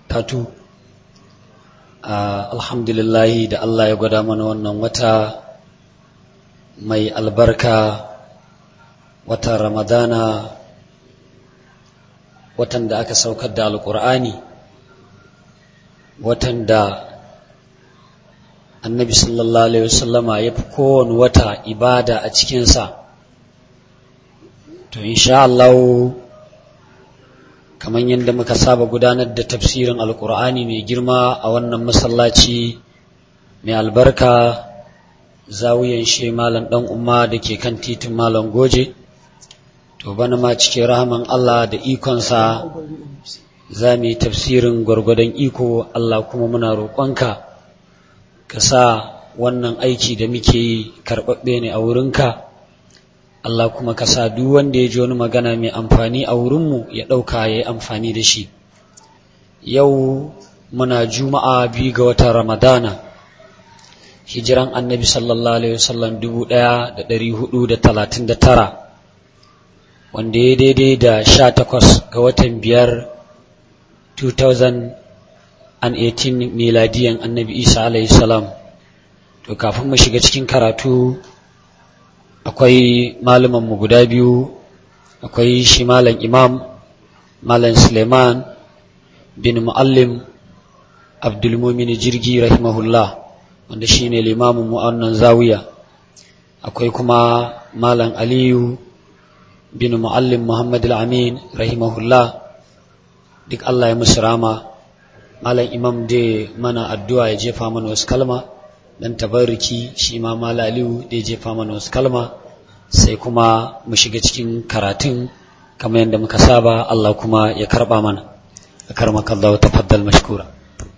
tatu alhamdulillahi da Allah ya gwada mana wannan wata mai albarka watan ramadana watan da aka saukar da alkur'ani watan da annabi sallallahu alaihi wasallama ya fi kowane wata ibada a cikinsa to insha Allah kamar yadda muka saba gudanar da tafsirin alkur'ani mai girma a wannan masallaci mai albarka zawiyan shi malam dan umma da ke kan titin malam goje to bana ma cikin rahaman Allah da ikonsa za mu yi tafsirin gwargwadon iko Allah kuma muna roƙonka ka sa wannan aiki da muke yi karɓaɓɓe ne a wurinka Allah kuma ka sa duk wanda ya ji wani magana mai amfani a wurinmu ya ɗauka ya yi amfani da shi yau muna juma'a biyu ga watan ramadana hijiran annabi sallallahu alaihi wasallam dubu ɗaya da ɗari hudu da talatin da tara wanda ya daidai da sha takwas ga watan biyar 2018 miladiyan annabi isa alaihi salam to kafin mu shiga cikin karatu akwai mu guda biyu akwai shi malam imam malam suleiman bin muallim abdulmumin jirgi rahimahullah wanda shi ne limamin mu'annan zawiya akwai kuma malam aliyu bin muallim muhammad al-amin rahimahullah duk allah ya musu rama malam imam dai mana addu'a ya jefa mana wasu kalma dan tabarruki shi ma malam aliyu da ya jefa mana wasu kalma sai kuma mu shiga cikin karatun kamar yadda muka saba Allah kuma ya karba mana a karmaka Allah tafaddal mashkura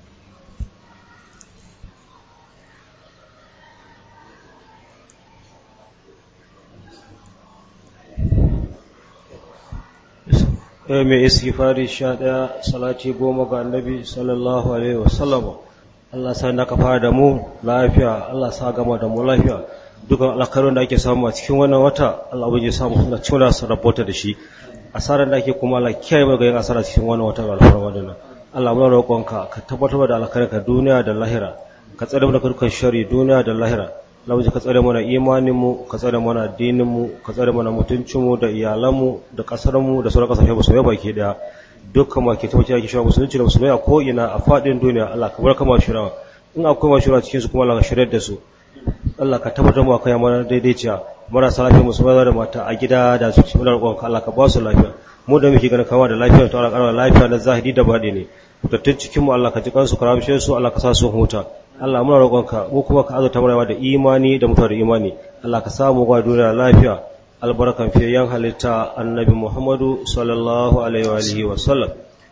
mai istighfari sha ɗaya salati goma ga annabi sallallahu alaihi wasallam Allah sa na kafa da mu lafiya Allah sa gama da mu lafiya dukan alkarun da ake samu a cikin wannan wata Allah bai samu suna cewa su rabota da shi asarar da ake kuma Allah kiyaye mu ga yin asara cikin wannan wata alfarma wannan Allah muna roƙonka ka tabbatar da alkhairin ka duniya da lahira ka tsare mu da dukkan shari duniya da lahira Allah ka tsare mana imanin mu ka tsare mana addinin mu ka tsare mana mutuncin mu da iyalan mu da kasar mu da sauran kasashe musulmai baki daya dukkan ma ke tabbatar da cewa musulunci da musulmai a ko ina a fadin duniya Allah ka bar kama shirawa in akwai mashura cikin su kuma Allah ka shirar da su Allah ka tabbatar mu akai mana daidaiciya marasa lafiya musulmai da mata a gida da su cikin roƙon ka Allah ka ba su lafiya mu da muke ganin kama da lafiya to Allah ƙara lafiya na zahiri da baɗi ne fitattun cikin mu Allah ka ji kansu karamshe su Allah ka sa su huta Allah muna roƙon ka mu kuma ka azurta mana da imani da mutuwa da imani Allah ka samu ga duniya lafiya albarkan fiyayen halitta annabi Muhammadu sallallahu alaihi wa alihi wa sallam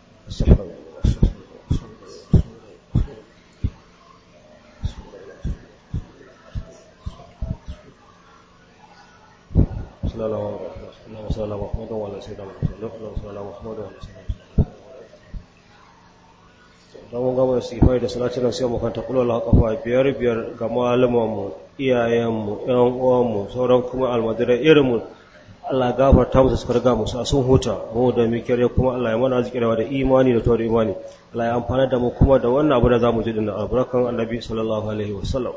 صلى الله عليه وسلم اللهم صل على محمد وعلى سيدنا محمد اللهم صل على محمد وعلى سيدنا محمد don mun gama istighfar da salatin nan sai mu kanta kullu Allah kafa biyar biyar ga malaman mu iyayen mu ƴan uwan mu sauran kuma almadira irin mu Allah gafarta musu suka riga musu a sun huta mu da mu kire kuma Allah ya mana arzikirawa da imani da tawar imani Allah ya amfana da mu kuma da wannan abu da zamu ji din albarkan annabi sallallahu alaihi wasallam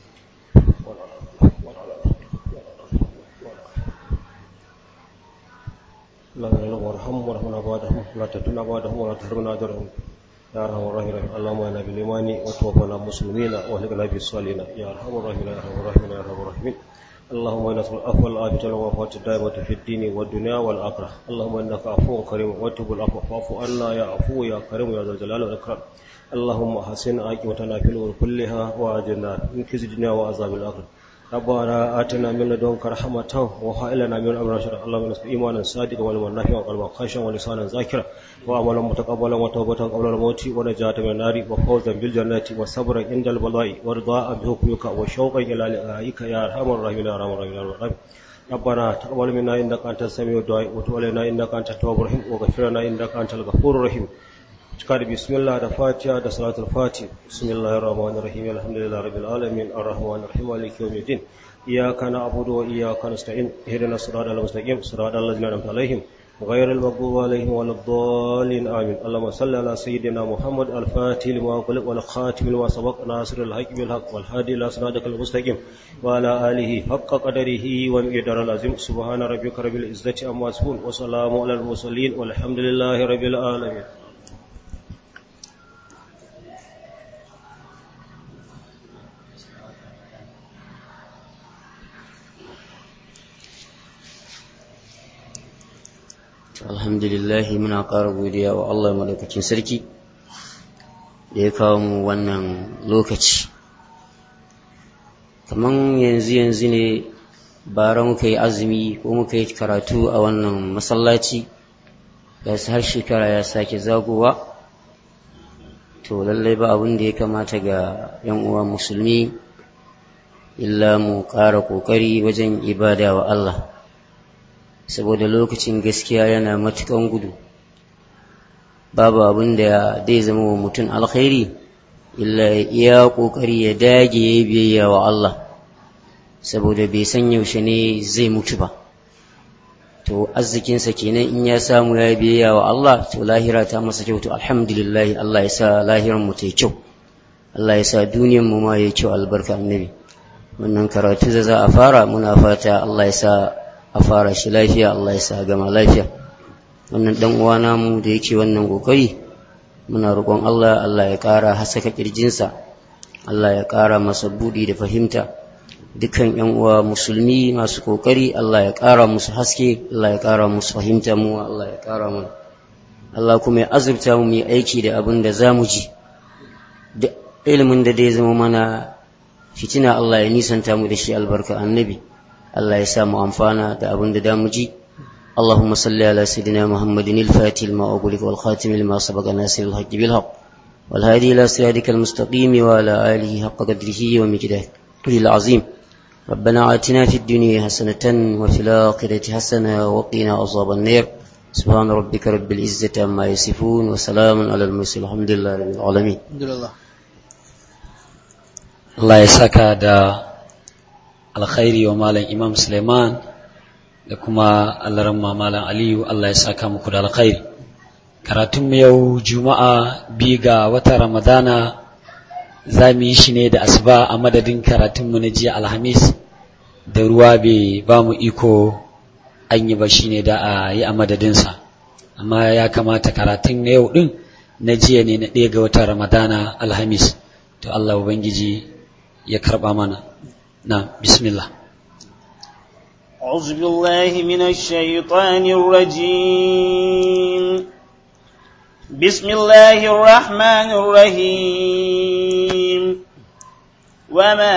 اللهم وارحمهم وارحمنا بعدهم لا تتنا بعدهم ولا تحرمنا اجرهم يا ارحم الراحمين اللهم انا بالايمان وتوفنا مسلمين واهلكنا بالصالحين يا ارحم الراحمين يا ارحم الراحمين يا ارحم الراحمين اللهم انا نسال العفو والعافيه والوفاه الدائمه في الدين والدنيا والاخره اللهم انك عفو كريم وتب العفو فاعف عنا يا عفو يا كريم يا ذا الجلال والاكرام اللهم احسن عاقبتنا في الامور كلها واجرنا من خزي الدنيا وعذاب الاخره ربنا آتنا من لدنك رحمة وهب لنا من أمرنا رشدا اللهم نسأل إيمانا صادقا وعلما نافعا وقلبا خاشعا ولسانا ذاكرا وعملا متقبلا وتوبة قبل الموت ونجاة من النار وفوزا بالجنة وصبرا عند البلاء ورضاء بحكمك وشوقا إلى لقائك يا أرحم الراحمين يا أرحم الراحمين يا رب ربنا تقبل منا إنك أنت السميع الدعاء وتب علينا إنك أنت التواب الرحيم واغفر لنا إنك أنت الغفور الرحيم cika da bismillah da fatiha da salatul fatih bismillahir rahmanir rahim alhamdulillahi rabbil alamin arrahmanir rahim maliki yawmiddin iyyaka na'budu wa iyyaka nasta'in ihdinas siratal mustaqim siratal ladzina an'amta alaihim غير المغضوب عليهم ولا الضالين آمين اللهم صل على سيدنا محمد الفاتح لما خلق والخاتم لما سبق ناصر الحق بالحق والهادي إلى صراطك المستقيم وعلى آله حق قدره ومقدار العظيم سبحان ربك رب العزة عما يصفون وسلام على المرسلين والحمد لله رب العالمين alhamdulillah muna ƙara godiya wa Allah madaukakin sarki da ya kawo mu wannan lokaci kaman yanzu yanzu ne bara muka yi azumi ko muka yi karatu a wannan masallaci ga har shekara ya sake zagowa to lallai ba abin da ya kamata ga yan uwa musulmi illa mu ƙara ƙoƙari wajen ibada wa Allah saboda lokacin gaskiya yana matukan gudu babu abin da zai zama wa mutum alkhairi illa ya kokari ya dage ya biyayya wa Allah saboda bai san yaushe ne zai mutu ba to arzikinsa kenan in ya samu ya biyayya wa Allah to lahira ta masa kyau to alhamdulillah Allah ya sa lahiran mu ta kyau Allah ya sa duniyar mu ma ya kyau albarka annabi wannan karatu da za a fara muna fata Allah ya sa a fara shi lafiya Allah ya sa gama lafiya wannan dan uwa namu da yake wannan kokari muna roƙon Allah Allah ya ƙara hasaka kirjinsa Allah ya ƙara masa budi da fahimta dukkan yan uwa musulmi masu kokari Allah ya ƙara musu haske Allah ya ƙara musu fahimta mu Allah ya ƙara mana Allah kuma ya azurta mu mu aiki da abin da zamu ji da ilimin da dai zama mana fitina Allah ya nisanta mu da shi albarka annabi الله يسام أنفانا دابن دامجي اللهم صل على سيدنا محمد الفاتح لما أقولك والخاتم لما سبق ناصر الحق بالحق والهادي إلى صراطك المستقيم وعلى آله حق قدره ومجده العظيم ربنا آتنا في الدنيا حسنة وفي الآخرة حسنة وقنا عذاب النار سبحان ربك رب العزة عما يصفون وسلام على المرسلين الحمد لله رب العالمين الحمد لله Allah ya saka da alkhairi wa malam imam suleiman da kuma allaramma malam aliyu allah ya saka muku da alkhairi karatun yau juma'a bi ga wata ramadana za mu yi shi ne da asuba a madadin karatunmu na jiya alhamis da ruwa bai ba mu iko an yi ba shi ne da a yi a madadinsa amma ya kamata karatun na yau din na jiya ne na ɗaya ga wata ramadana alhamis to allah ubangiji ya karɓa mana نعم بسم الله أعوذ بالله من الشيطان الرجيم بسم الله الرحمن الرحيم وما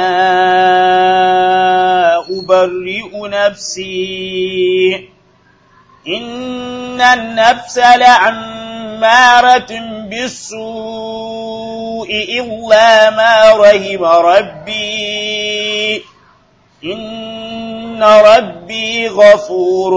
أبرئ نفسي إن النفس لعمارة بالسوء إلا ما رحم ربي إن ربي غفور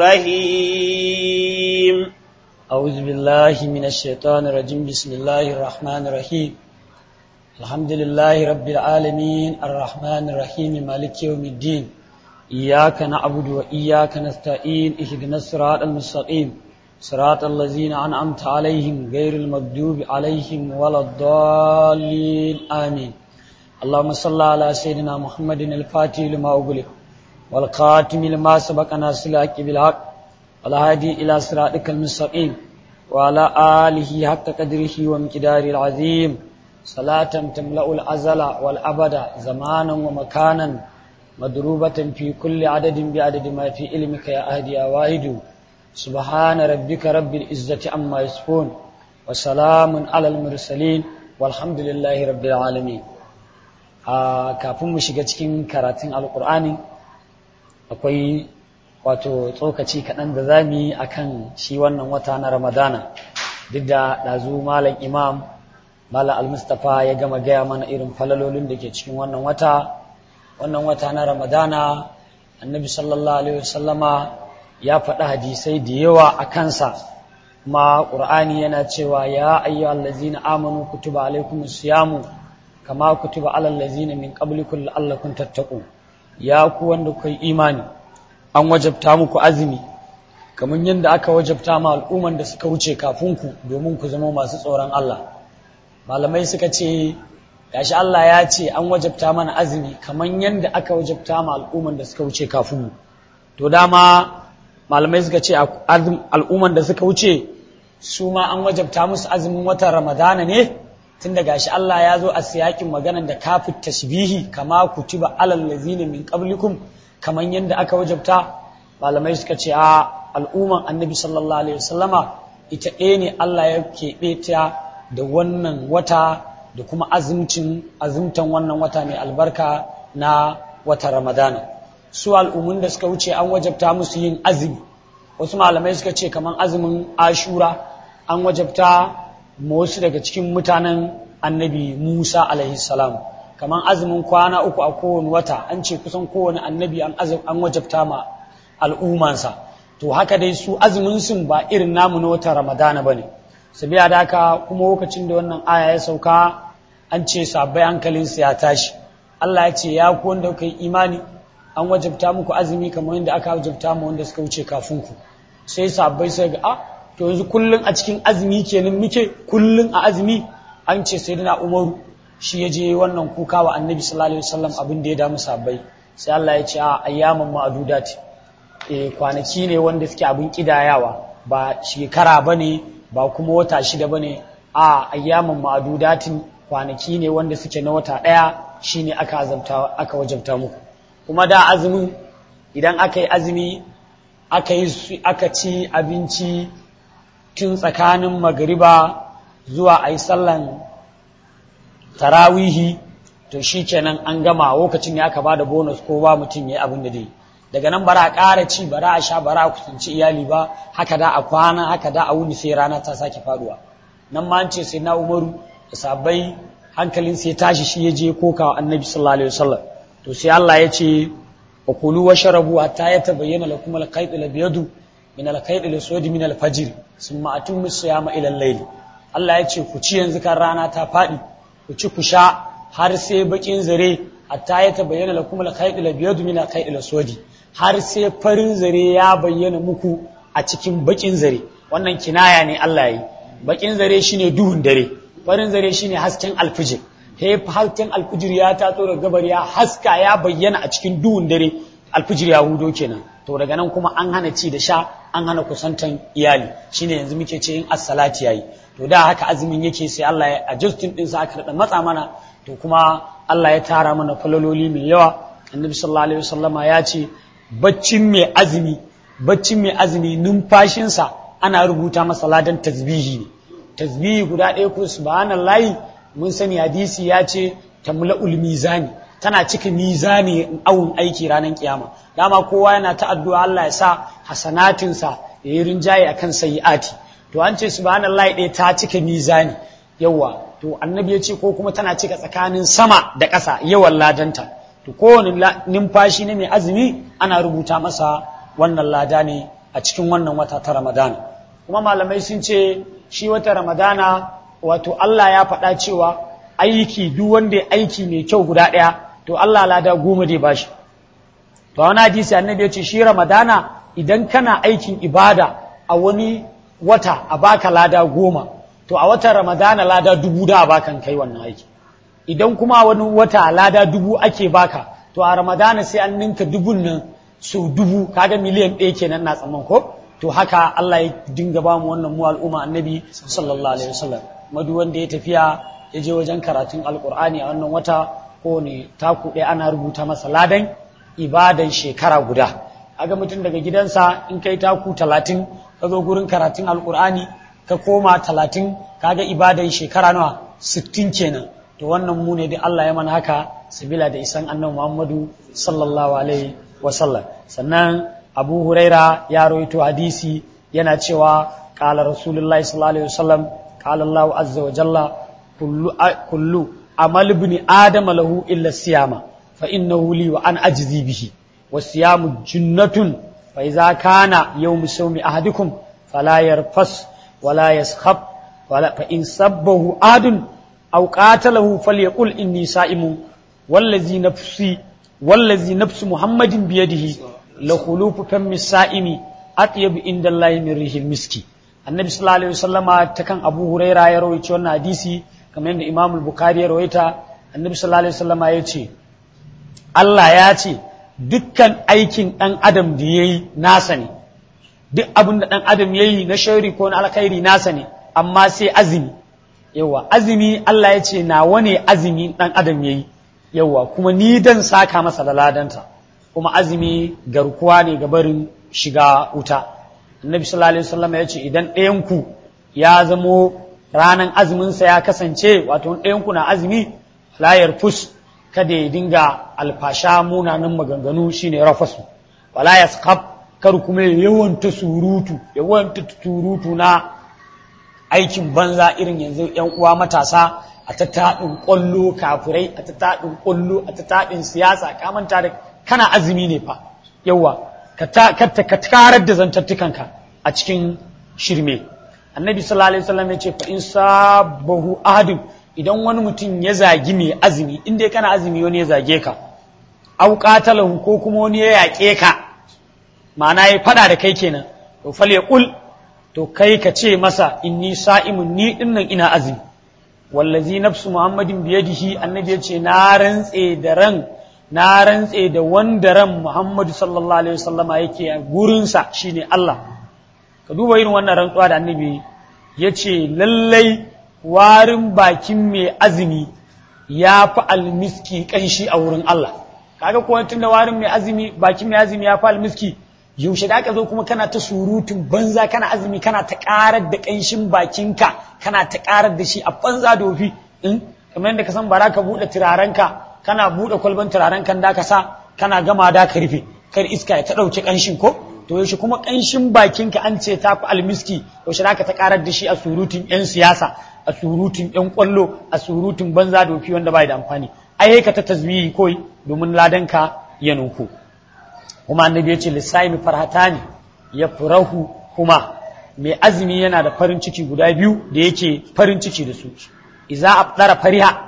رحيم أعوذ بالله من الشيطان الرجيم بسم الله الرحمن الرحيم الحمد لله رب العالمين الرحمن الرحيم مالك يوم الدين إياك نعبد وإياك نستعين اهدنا الصراط المستقيم صراط الذين أنعمت عليهم غير المغضوب عليهم ولا الضالين آمين اللهم صل على سيدنا محمد الفاتح لما أغلق والخاتم لما سبق ناصر الحق بالحق والهادي إلى صراطك المستقيم وعلى آله حق قدره ومقداره العظيم صلاة تملأ الأزل والأبد زمانا ومكانا مضروبة في كل عدد بعدد ما في علمك يا أهدي يا واحد سبحان ربك رب العزة عما يصفون وسلام على المرسلين والحمد لله رب العالمين a kafin mu shiga cikin karatun alkur'ani akwai wato tsokaci kaɗan da za mu yi a kan shi wannan wata na ramadana duk da ɗazu malam imam malam almustapha ya gama gaya mana irin falalolin da ke cikin wannan wata wannan wata na ramadana annabi sallallahu alaihi wasallama ya faɗi hadisai da yawa a kansa kuma ƙur'ani yana cewa ya ayyuhal ladzina amanu kutiba alaikumus siyamu kama kutiba alal ladzina min qablikum la'allakum tattaqun ya ku wanda kuka yi imani an wajabta muku azumi kamar yadda aka wajabta ma al'umman da suka wuce kafin ku domin ku zama masu tsoron Allah malamai suka ce gashi Allah ya ce an wajabta mana azumi kamar yadda aka wajabta ma al'umman da suka wuce kafin mu to dama malamai suka ce al'umman da suka wuce su ma an wajabta musu azumin watan ramadana ne tun da gashi Allah ya zo a siyakin maganan da kafin tashbihi kama kutiba alal lazina min qablikum kamar yadda aka wajabta malamai suka ce a al'umman annabi sallallahu alaihi wasallama ita ɗaya ne Allah ya keɓe ta da wannan wata da kuma azumcin azumtan wannan wata mai albarka na wata ramadana su al'ummun da suka wuce an wajabta musu yin azumi wasu malamai suka ce kamar azumin ashura an wajabta ma wasu daga cikin mutanen annabi musa alaihi salam kamar azumin kwana uku a kowane wata an ce kusan kowane annabi an wajabta ma al'ummansa to haka dai su azumin sun ba irin namu na watan ramadana ba ne sabiya da haka kuma lokacin da wannan aya ya sauka an ce sabbai hankalinsu ya tashi Allah ya ce ya ku wanda kuka yi imani an wajabta muku azumi kamar yadda aka wajabta mu wanda suka wuce kafin ku sai sabbai sai ga a to yanzu kullun a cikin azumi kenan muke kullun a azumi an ce sai dana umaru shi ya je wannan kuka wa annabi sallallahu alaihi wasallam abin da ya damu sabbai sai Allah ya ce a ayyaman ma'adudat e kwanaki ne wanda suke abin kidayawa ba shekara bane ba kuma wata shida bane a ayyaman ma'adudatin kwanaki ne wanda suke na wata daya shine aka azabta aka wajabta muku kuma da azumin idan aka yi azumi aka yi aka ci abinci tun tsakanin magariba zuwa a yi sallan tarawihi to shi kenan an gama lokacin ya aka ba da bonus ko ba mutum ya yi abin da dai daga nan bara a ƙara ci bara a sha bara a kusanci iyali ba haka da a kwana haka da a wuni sai rana ta sake faduwa nan ma an ce sai na umaru da sabai hankalin sai tashi shi ya je koka wa annabi sallallahu alaihi wasallam to sai Allah ya ce wa kulu wa sharabu hatta yatabayyana lakum al-khayt al-abyadu min al-khayt al-aswad min al-fajr thumma atimmu siyama ila al-layl Allah ya ce ku ci yanzu kan rana ta fadi ku ci ku sha har sai bakin zare hatta yatabayyana lakum al-khayt al-abyadu min al-khayt al-aswad har sai farin zare ya bayyana muku a cikin bakin zare wannan kinaya ne Allah yi bakin zare shine duhun dare farin zare shine hasken alfijir he hasken alfijir ya taso daga gabar ya haska ya bayyana a cikin duhun dare alfijir ya hudo kenan to daga nan kuma an hana ci da sha an hana kusantan iyali shine yanzu muke ce in as-salati yayi to da haka azumin yake sai Allah ya adjustin din sa aka da matsa mana to kuma Allah ya tara mana falaloli mai yawa annabi sallallahu alaihi wasallama ya ce baccin mai azumi baccin mai azumi numfashinsa ana rubuta masa ladan tasbihi ne tasbihi guda ɗaya ko subhanallahi mun sani hadisi ya ce tamla'ul mizani tana cika mizani awun aiki ranar kiyama dama kowa yana ta addu'a Allah ya sa hasanatinsa ya yi rinjaye akan sayi'ati to an ce subhanallahi ɗaya ta cika mizani yawa to annabi ya ce ko kuma tana cika tsakanin sama da ƙasa yawan ladanta to kowane numfashi ne mai azumi ana rubuta masa wannan lada ne a cikin wannan wata ta ramadana kuma malamai sun ce shi wata ramadana wato Allah ya faɗa cewa aiki duk wanda ya aiki mai kyau guda ɗaya to Allah lada goma dai bashi to wani hadisi annabi ya ce shi ramadana idan kana aikin ibada a wani wata a baka lada goma to a watan ramadana lada dubu da a bakan kai wannan aiki idan kuma wani wata lada dubu ake baka to a ramadana sai an ninka dubun nan sau dubu kaga miliyan ɗaya kenan na tsamman ko to haka Allah ya dinga ba mu wannan mu al'umma annabi sallallahu alaihi wasallam madu wanda ya tafiya ya je wajen karatun alqur'ani a wannan wata ko ne taku ɗaya ana rubuta masa ladan ibadan shekara guda aga mutum daga gidansa in kai taku talatin ka zo gurin karatun alqur'ani ka koma talatin kaga ibadan shekara nawa sittin kenan to wannan mu ne dai Allah ya mana haka sabila da isan annabi Muhammadu sallallahu alaihi wasallam sannan Abu Huraira ya rawaito hadisi yana cewa qala Rasulullahi sallallahu alaihi wasallam qala Allah azza wa jalla kullu kullu amal ibn adam lahu illa siyama fa innahu li wa an ajzi bihi wasiyamu junnatun fa idza kana yawm sawmi ahadikum fala yarfas wala yaskhab wala fa in sabbahu adun أو قاتله فليقل إني سائم والذي نفسي والذي نفس محمد بيده لخلوف فم السائم atyabu indallahi min rihil miski annabi sallallahu alaihi wasallama ta kan abu huraira ya rawaito wannan hadisi kamar yadda imam al-bukhari ya rawaita annabi sallallahu alaihi wasallama ya ce Allah ya ce dukkan aikin ɗan adam da ya yi nasa ne duk abin da ɗan adam ya yi na shauri ko na alkhairi nasa ne amma sai azumi yawa azumi Allah ya ce nawa ne azumi ɗan adam ya yi yawa kuma ni dan saka masa da ladanta kuma azumi garkuwa ne ga barin shiga wuta annabi sallallahu alaihi wasallam ya ce idan ɗayan ku ya zamo ranan azuminsa ya kasance wato ɗayan ku na azumi layar fus kada ya dinga alfasha munanan maganganu shine rafasu wala yasqab kar kuma ya yawanta surutu yawanta surutu na aikin banza irin yanzu yan uwa matasa a ta taɗin ƙwallo kafirai a ta taɗin ƙwallo a ta taɗin siyasa ka manta da kana azumi ne fa yawa ka tarar da zantattukanka a cikin shirme annabi sallallahu alaihi wasallam ya ce fa in sabahu ahadin idan wani mutum ya zagi mai azumi in dai kana azumi wani ya zage ka au qatalahu ko kuma wani ya yaƙe ka ma'ana ya fada da kai kenan to fal yaqul to kai ka ce masa inni sa'imun ni dinnan ina azumi wallazi nafsu muhammadin biyadihi annabi ya ce na rantse da ran na rantse da wanda ran muhammadu sallallahu alaihi wasallama yake a gurinsa shine Allah ka duba irin wannan rantsuwa da annabi ya ce lallai warin bakin mai azumi ya fi almiski kanshi a wurin Allah kaga kuwa tun da warin mai azumi bakin mai azumi ya fi almiski yaushe da aka zo kuma kana ta surutun banza kana azumi kana ta karar da kanshin bakinka kana ta karar da shi a banza dofi in kamar yadda ka san bara ka buɗe turarenka kana buɗe kwalban turaren kan da ka sa kana gama da ka rufe kar iska ya ta ɗauki kanshin ko to yaushe kuma kanshin bakinka an ce ta fi almiski yaushe da ka ta karar da shi a surutun yan siyasa a surutun yan kwallo a surutun banza dofi wanda bai da amfani ai ka ta tasbihi koi domin ladanka ya nuku kuma annabi ya ce lissaimi farhatani ya furahu kuma mai azumi yana da farin ciki guda biyu da yake farin ciki da su iza abdara fariha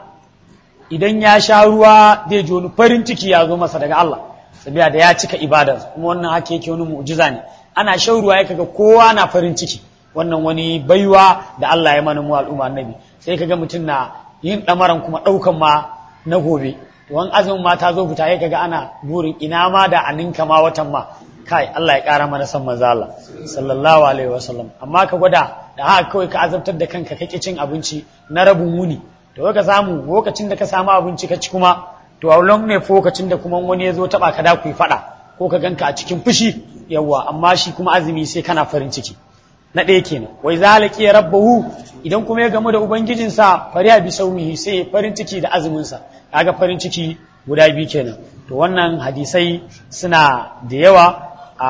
idan ya sha ruwa zai ji wani farin ciki ya zo masa daga Allah sabiya da ya cika ibadar kuma wannan haka yake wani mu'jiza ne ana shan ruwa ya kaga kowa na farin ciki wannan wani baiwa da Allah ya mana mu al'umma annabi sai kaga mutum na yin damaran kuma daukan ma na gobe wani azumin ma ta zo fita ya kaga ana burin ina ma da a ninka ma watan ma kai Allah ya kara mana san manzo Allah sallallahu alaihi wasallam amma ka gwada da haka kawai ka azabtar da kanka kake cin abinci na rabin wuni to ka samu lokacin da ka samu abinci ka ci kuma to a long ne lokacin da kuma wani ya zo taba ka da ku fada ko ka ganka a cikin fushi yawa amma shi kuma azumi sai kana farin ciki na ɗaya kenan wai zalaki ya rabbahu idan kuma ya gamu da ubangijinsa fariya bi saumihi sai farin ciki da azuminsa kaga farin ciki guda biyu kenan to wannan hadisai suna da yawa a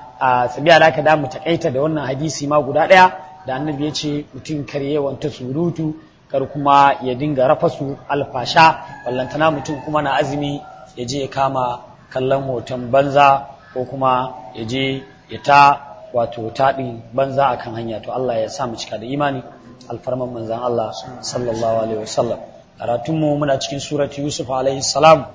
a sabiya da da mu takaita da wannan hadisi ma guda ɗaya da annabi ya ce mutum kar yawanta surutu kar kuma ya dinga rafasu alfasha wallantana mutum kuma na azumi ya je ya kama kallon hoton banza ko kuma ya je ya ta wato taɗin banza a kan hanya to Allah ya sa mu cika da imani alfarman manzan Allah sallallahu alaihi wasallam karatunmu muna cikin surati Yusuf alaihi salam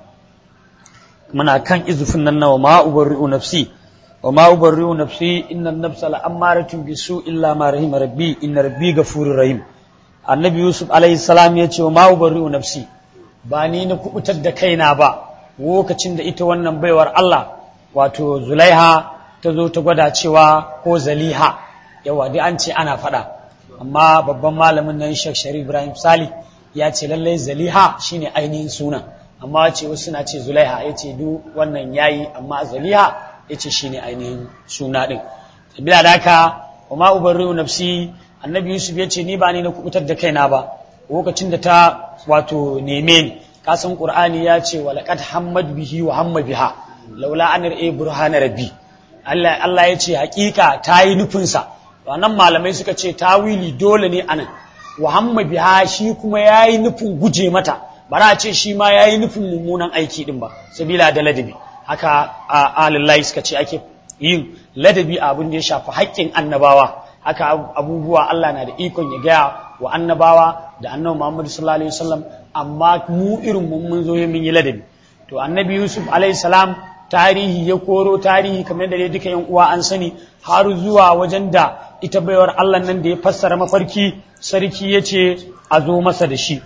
muna kan izufin nan nawa ma ubarri'u nafsi wa ma ubarri'u nafsi inna nafsa la ammaratun bisu illa ma rahima rabbi inna rabbi ghafurur rahim annabi Yusuf alaihi salam ya ce wa ma ubarri'u nafsi ba ni na kubutar da kaina ba lokacin da ita wannan baiwar Allah wato Zulaiha ta zo ta gwada cewa ko zaliha yawa dai an ce ana faɗa amma babban malamin nan Sheikh Sharif Ibrahim Sali ya ce lallai zaliha shine ainihin sunan amma ce wasu suna ce zulaiha ya ce duk wannan yayi amma zaliha ya ce shine ainihin suna din bila da haka wa ma ubarri'u nafsi annabi Yusuf ya ce ni ba ni na kubutar da kaina ba lokacin da ta wato neme ni kasan Qur'ani ya ce wa laqad hammad bihi wa hamma biha laula an ra'i burhana rabbi Allah Allah ya ce hakika ta yi nufinsa nan malamai suka ce tawili dole ne anan wa hamma biha shi kuma ya yi nufin guje mata bara a ce shi ma ya yi nufin mummunan aiki din ba sabila da ladabi haka a alillahi suka ce ake yin ladabi a abin da ya shafi haƙƙin annabawa haka abubuwa Allah na da ikon ya gaya wa annabawa da annabi Muhammad sallallahu alaihi wasallam amma mu irin mun mun zo mun yi ladabi to annabi Yusuf alaihi salam tarihi ya koro tarihi kamar da dai duka yan uwa an sani har zuwa wajen da ita baiwar Allah nan da ya fassara mafarki sarki ya ce a zo masa da shi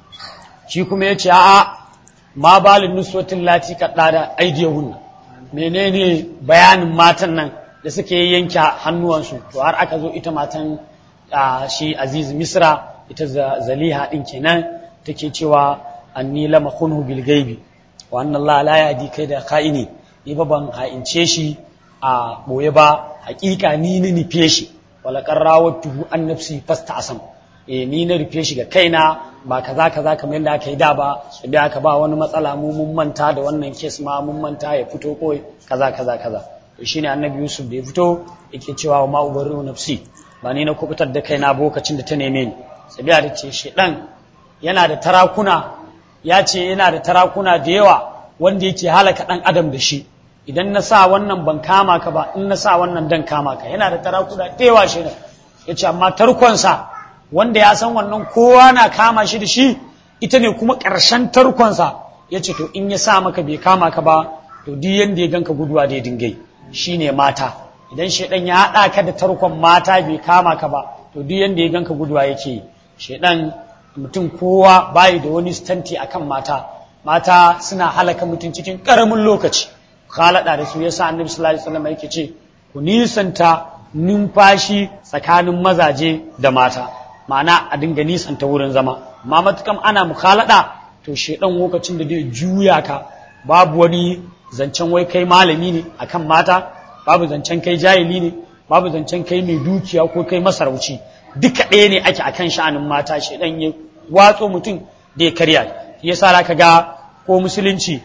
shi kuma ya ce a'a ma balin nuswatin lati kaɗa da aidiyahunna menene bayanin matan nan da suke yanke hannuwansu to har aka zo ita matan shi aziz misra ita zaliha ɗin kenan take cewa anni lama khunhu bil gaibi wa anna Allah la yahdi kai da ka'ini ni ba ban ha'ince shi a boye ba hakika ni ni nufe shi wala qarrawatuhu an nafsi fasta asam eh ni na rufe shi ga kaina ba kaza kaza kamar yadda aka yi da ba da aka ba wani matsala mu mun manta da wannan kes ma mun manta ya fito ko kaza kaza kaza to shine annabi yusuf da ya fito yake cewa wa ma ubarru nafsi ba ni na kubutar da kaina lokacin da ta neme ni sabiya da ce shedan yana da tarakuna ya ce yana da tarakuna da yawa wanda yake halaka dan adam da shi idan na sa wannan ban kama ka ba in na sa wannan dan kama ka yana da tarakuna da yawa shi ya ce amma tarkonsa wanda ya san wannan kowa na kama shi da shi ita ne kuma ƙarshen tarkonsa ya ce to in ya sa maka bai kama ka ba to duk yanda ya ganka guduwa da ya dingai shi ne mata idan shaidan ya haɗa ka da tarkon mata bai kama ka ba to duk yanda ya ganka guduwa yake shaidan mutum kowa bayi da wani stanti akan mata mata suna halaka mutum cikin ƙaramin lokaci khalada da su yasa annabi sallallahu alaihi wasallam yake ce ku nisanta numfashi tsakanin mazaje da mata ma'ana a dinga nisanta wurin zama amma matukam ana mukhalada to shedan lokacin da zai juya ka babu wani zancen wai kai malami ne akan mata babu zancen kai jahili ne babu zancen kai mai dukiya ko kai masarauci duka ɗaya ne ake akan sha'anin mata shedan ya watso mutum da ya karya yasa zaka ga ko musulunci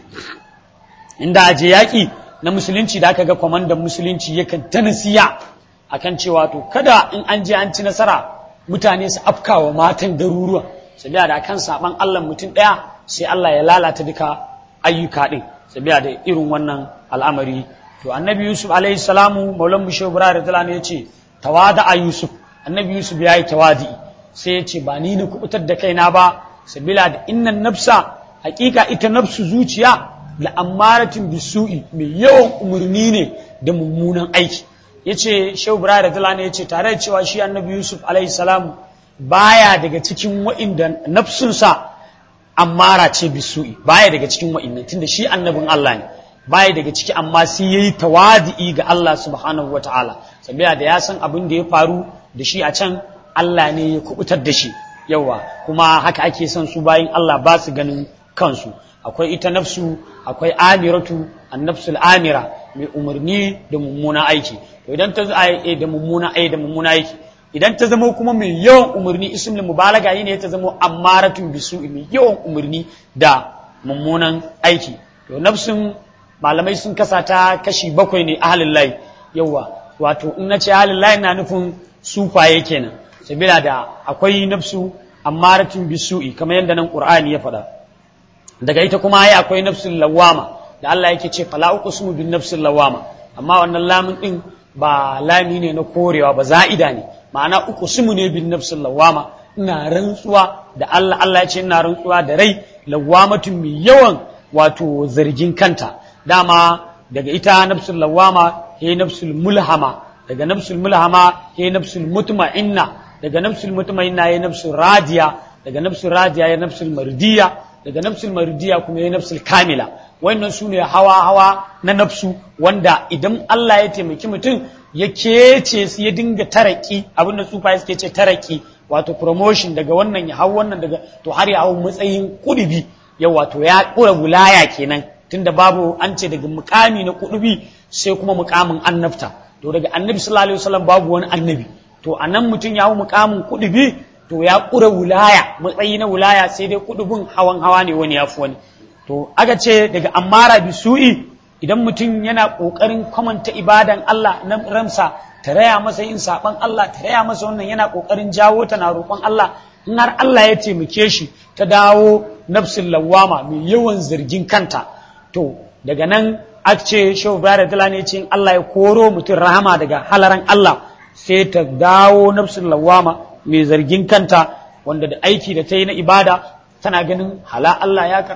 inda aje yaƙi na musulunci da aka ga kwamandan musulunci yakan ta nasiya akan cewa to kada in an je an ci nasara mutane su afkawa matan garuruwan sabiya da akan saban Allah mutum ɗaya sai Allah ya lalata duka ayyuka ɗin sabiya da irin wannan al'amari to annabi yusuf alaihi salamu maulan mu shehu da talani ya ce tawada a yusuf annabi yusuf ya yi tawadi sai ya ce ba ni na kubutar da kaina ba sabila da innan nafsa hakika ita nafsu zuciya la'ammaratin bisu'i mai yawan umarni ne da mummunan aiki ya ce shehu da talani ya ce tare da cewa shi annabi yusuf alaihi salamu baya daga cikin wa'inda nafsunsa ammara ce bisu'i baya daga cikin wa'innan tunda shi annabin Allah ne baya daga ciki amma sai yayi tawadi'i ga Allah subhanahu wataala sabiya da ya san abin da ya faru da shi a can Allah ne ya kubutar da shi yawa kuma haka ake son su bayin Allah ba su ganin kansu akwai ita nafsu akwai amiratu annafsul amira mai umarni da mummuna aiki to idan ta da mummuna aiki da mummuna aiki idan ta zama kuma mai yawan umarni ismul mubalaga ne ta zama ammaratun bisu mai yawan umarni da mummunan aiki to nafsun malamai sun kasa ta kashi bakwai ne ahalin layi yawa wato in nace ahalin layi na nufin sufaye kenan sabila da akwai nafsu ammaratun bisu'i kamar yadda nan qur'ani ya faɗa daga ita kuma ai akwai nafsul lawama da Allah yake ce fala uqsimu bin nafsil lawama amma wannan lamun din ba lami ne na korewa ba za'ida ne ma'ana uqsimu ne bin nafsil lawama ina rantsuwa da Allah Allah ya ce ina rantsuwa da rai lawamatun mai yawan wato zargin kanta dama daga ita nafsul lawama he nafsul mulhama daga nafsul mulhama he nafsul mutma'inna daga nafsul mutma'inna he nafsul radiya daga nafsul radiya he nafsul mardiya daga nafsul mardiya kuma he nafsul kamila wannan su ne hawa hawa na nafsu wanda idan Allah ya taimaki mutum ya kece su ya dinga taraki abinda tsufa suke ce taraki wato promotion daga wannan ya hau wannan daga to har ya hau matsayin kudubi ya wato ya kura wilaya kenan tunda babu an ce daga mukami na kudubi sai kuma mukamin annabta to daga annabi sallallahu alaihi wasallam babu wani annabi to anan mutum ya hau mukamin kudubi to ya kura wilaya matsayi na wilaya sai dai kudubin hawan hawa ne wani yafi wani to aka ce daga ammara bisu'i idan mutum yana kokarin kwamanta ibadan Allah na ramsa ta raya masa yin saban Allah ta raya masa wannan yana kokarin jawo ta na roƙon Allah in har Allah ya taimake shi ta dawo nafsin lawama mai yawan zargin kanta to daga nan aka ce shehu bayar da ne ce Allah ya koro mutum rahama daga halaran Allah sai ta dawo nafsin lawama mai zargin kanta wanda da aiki da ta yi na ibada tana ganin hala Allah ya karba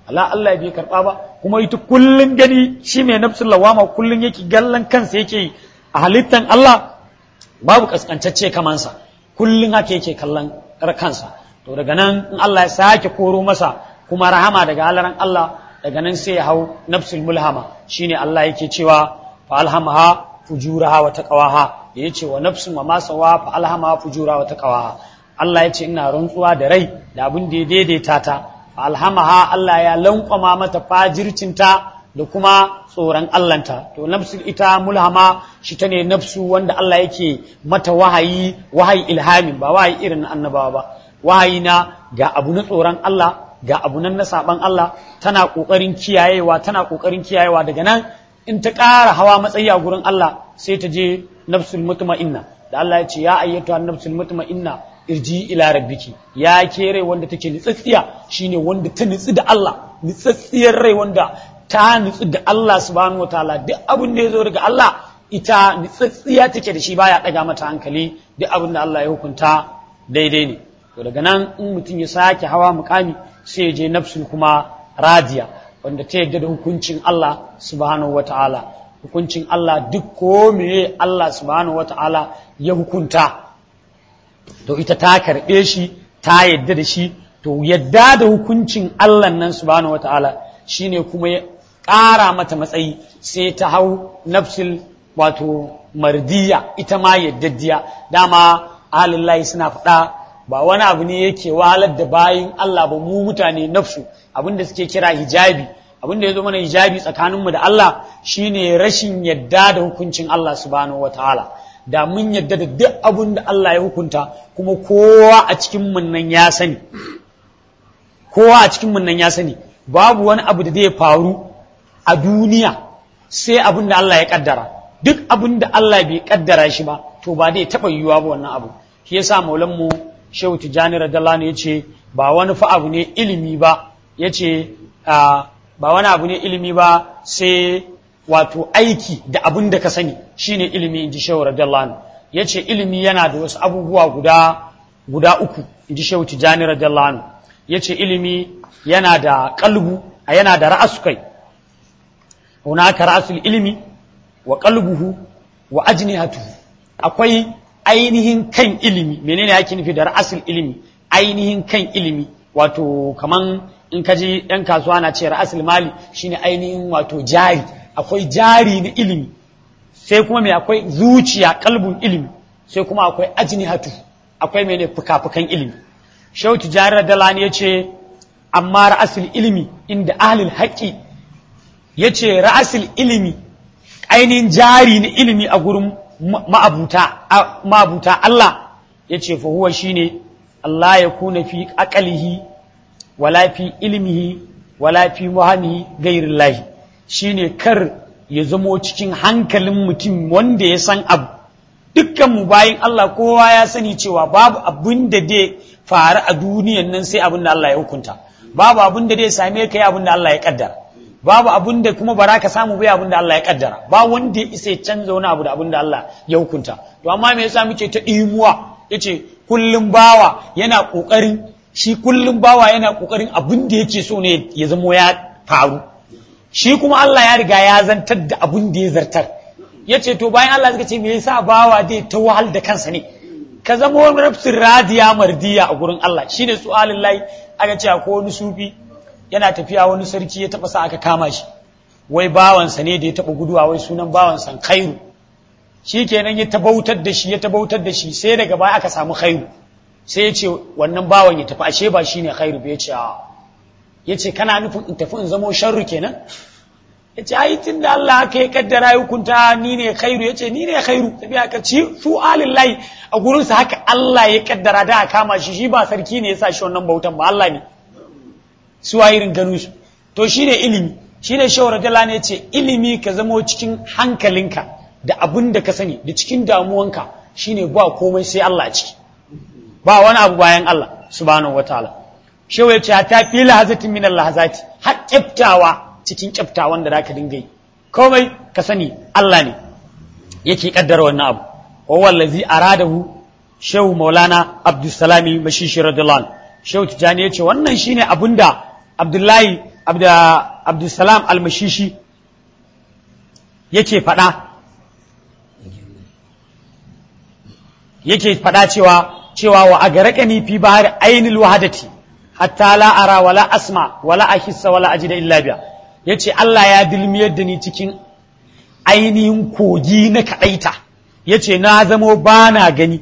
Allah Allah bai karba ba kuma ita kullun gani shi mai nafsul lawama kullun yake gallan kansa yake yi a halittan Allah babu kaskantacce kamansa kullun haka yake kallon kansa to daga nan in Allah ya sake koro masa kuma rahama daga halaran Allah daga nan sai ya hau nafsul mulhama shine Allah yake cewa fa alhamaha fujuraha wa taqwaha yace wa nafsun wa ma sawa fa alhamaha fujuraha wa taqwaha Allah yace ina rantsuwa da rai da abin da ya daidaita ta fa alhamaha Allah ya lankwama mata fajircinta da kuma tsoron Allahnta to nafsul ita mulhama shi ta ne nafsu wanda Allah yake mata wahayi wahayi ilhamin ba wahayi irin na annabawa ba wahayi na ga abu na tsoron Allah ga abu nan na saban Allah tana kokarin kiyayewa tana kokarin kiyayewa daga nan in ta ƙara hawa matsayi a gurin Allah sai ta je nafsul mutma'inna da Allah ya ce ya ayyatu nafsul mutma'inna irji ila rabbiki ya ke rai wanda take nitsatsiya shine wanda ta nitsi da Allah nitsatsiyar rai wanda ta nitsi da Allah subhanahu wataala duk abin da ya zo daga Allah ita nitsatsiya take da shi baya daga mata hankali duk abin da Allah ya hukunta daidai ne to daga nan in mutum ya sake hawa mukami sai ya je nafsul kuma radiya wanda ta yadda da hukuncin Allah subhanahu wata'ala hukuncin Allah duk ko meye Allah subhanahu wata'ala ya hukunta to ita ta karɓe shi ta yadda da shi to yadda da hukuncin Allah nan subhanahu wata'ala shine kuma ya ƙara mata matsayi sai ta hau nafsul wato mardiya ita ma yaddaddiya dama alillahi suna faɗa ba wani abu ne yake wahalar da bayin Allah ba mu mutane nafsu abinda suke kira hijabi abinda ya zo mana hijabi tsakaninmu da Allah shine rashin yadda da hukuncin Allah subhanahu wataala da mun yadda da duk abin da Allah ya hukunta kuma kowa a cikin mun nan ya sani kowa a cikin mun nan ya sani babu wani abu da zai faru a duniya sai abin da Allah ya kaddara duk abin da Allah bai kaddara shi ba to ba zai taɓa yiwuwa ba wannan abu shi yasa maulan mu shehu tijjani radiyallahu ya ce ba wani fa abu ne ilimi ba ya ce ba wani abu ne ilimi ba sai wato aiki da abin da ka sani shine ilimi in ji shehu radiyallahu ya ce ilimi yana da wasu abubuwa guda guda uku in ji shehu tijjani radiyallahu ya ce ilimi yana da kalbu a yana da ra'asu kai hunaka ra'asul ilimi wa qalbuhu wa ajnihatuhu akwai ainihin kan ilimi menene ake nufi da ra'asul ilimi ainihin kan ilimi wato kaman in ka ji ɗan kasuwa na ce ra'asul mali shine ainihin wato jari akwai jari na ilimi sai kuma mai akwai zuciya kalbun ilimi sai kuma akwai ajnihatu akwai mene fuka-fukan ilimi shehu tijari dalani ya ce amma ra'asul ilimi inda ahlul haƙƙi ya ce ra'asul ilimi ainihin jari na ilimi a gurin ma'abuta Allah ya ce fa huwa shine Allah ya kuna fi aqalihi wala fi ilmihi wala fi muhammihi gairillahi shine kar ya zamo cikin hankalin mutum wanda ya san abu dukkan mu bayin Allah kowa ya sani cewa babu abin da zai faru a duniyan nan sai abin da Allah ya hukunta babu abin da zai same ka yi abin da Allah ya kaddara babu abin da kuma bara ka samu bai abin da Allah ya kaddara ba wanda ya isa ya canza wani abu da abin da Allah ya hukunta to amma me yasa muke ta imuwa yace kullum bawa yana kokarin shi kullum bawa yana kokarin abin da yake so ne ya zamo ya faru shi kuma Allah ya riga ya zantar da abin da ya zartar yace to bayan Allah suka ce me yasa bawa zai ta wahal da kansa ne ka zama wani rafsin radiya mardiya a gurin Allah shine su'alin layi aka ce ko wani sufi yana tafiya wani sarki ya taba sa aka kama shi wai bawansa ne da ya taba guduwa wai sunan bawansa khairu shi kenan ya tabautar da shi ya tabautar da shi sai daga baya aka samu khairu sai ya ce wannan bawan ya tafi ashe ba shine khairu ba ya ce ya ce kana nufin in tafi in zamo sharru kenan ya ce ai tun da Allah aka yi kaddara ya hukunta ni ne khairu ya ce ni ne khairu tafi aka ci su alillahi a gurinsa haka Allah ya kaddara da a kama shi shi ba sarki ne ya sa shi wannan bautan ba Allah ne su a irin ganu su to shi ne ilimi shi ne shawar dala ne ce ilimi ka zamo cikin hankalinka da abin da ka sani da cikin damuwanka shine ba komai sai Allah ciki ba wani abu bayan Allah subhanahu wataala shehu ya ce ta fi lahazatin min lahazati har kyaftawa cikin kyaftawan da zaka dinga yi komai ka sani Allah ne yake kaddara wannan abu wa wallazi aradahu shehu maulana abdussalami mashishi radiyallahu anhu shehu tijani ya ce wannan shine abinda abdullahi abdulsalam almashishi yake faɗa yake faɗa cewa cewa wa a garaƙani fi bahar ainul wahadati hatta la ara wala asma wala ahissa wala ajida illa biya yace Allah ya dilmiyar da ni cikin ainihin kogi na kaɗaita yace na zamo bana gani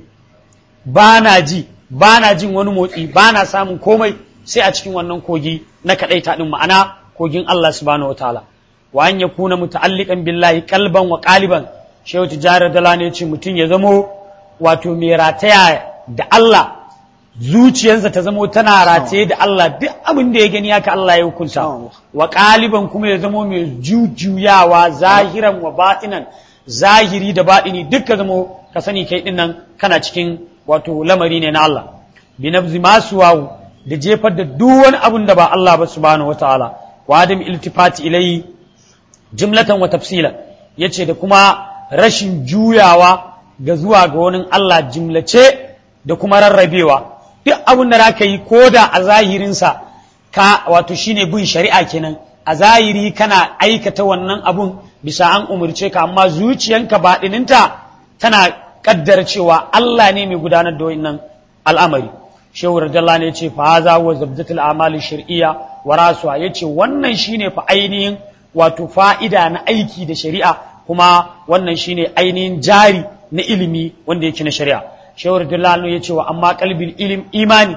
bana ji bana jin wani motsi bana samun komai sai a cikin wannan kogi na kaɗaita ɗin ma'ana kogin Allah subhanahu wa ta'ala wa an yakuna muta'alliqan billahi qalban wa qaliban shehu tijara dala ne ce mutum ya zamo wato mai rataya da Allah zuciyarsa ta zamo tana rataye da Allah duk abin da ya gani haka Allah ya hukunta wa qaliban kuma ya zamo mai jujuyawa zahiran wa batinan zahiri da batini duk ka zamo ka sani kai dinnan kana cikin wato lamari ne na Allah bi nabzi masu wawu da jefar da duk wani abun da ba Allah ba subhanahu wataala wa adam iltifati ilai jumlatan wa tafsila yace da kuma rashin juyawa ga zuwa ga wani Allah jimlace da kuma rarrabewa duk abun da zaka yi koda a zahirinsa ka wato shine bin shari'a kenan a zahiri kana aikata wannan abun bisa an umurce ka amma zuciyanka baɗininta tana kaddara cewa Allah ne mai gudanar da wannan al'amari shehu radiyallahu ne yace fa haza wa zabdatul amali shar'iyya wa rasuwa yace wannan shine fa ainihin wato fa'ida na aiki da shari'a kuma wannan shine ainihin jari na ilimi wanda yake na shari'a shehu radiyallahu ne yace wa amma qalbil ilim imani